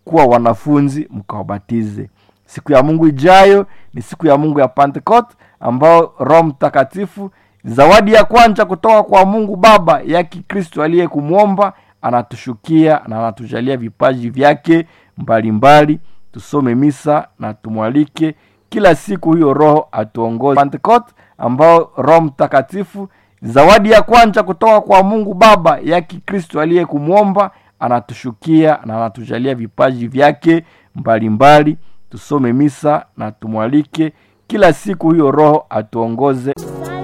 kuwa wanafunzi mkawabatize siku ya mungu ijayo ni siku ya mungu ya pentecost ambao roho mtakatifu zawadi ya kwanza kutoka kwa mungu baba ya kikristo aliye kumwomba anatushukia na anatujalia vipaji vyake mbalimbali tusome misa na tumwalike kila siku huyo roho atuongoze pentecost ambao roho mtakatifu zawadi ya kwanza kutoka kwa mungu baba ya kikristo aliye kumwomba anatushukia na anatujalia vipaji vyake mbalimbali tusome misa na tumwalike kila siku huyo roho atuongoze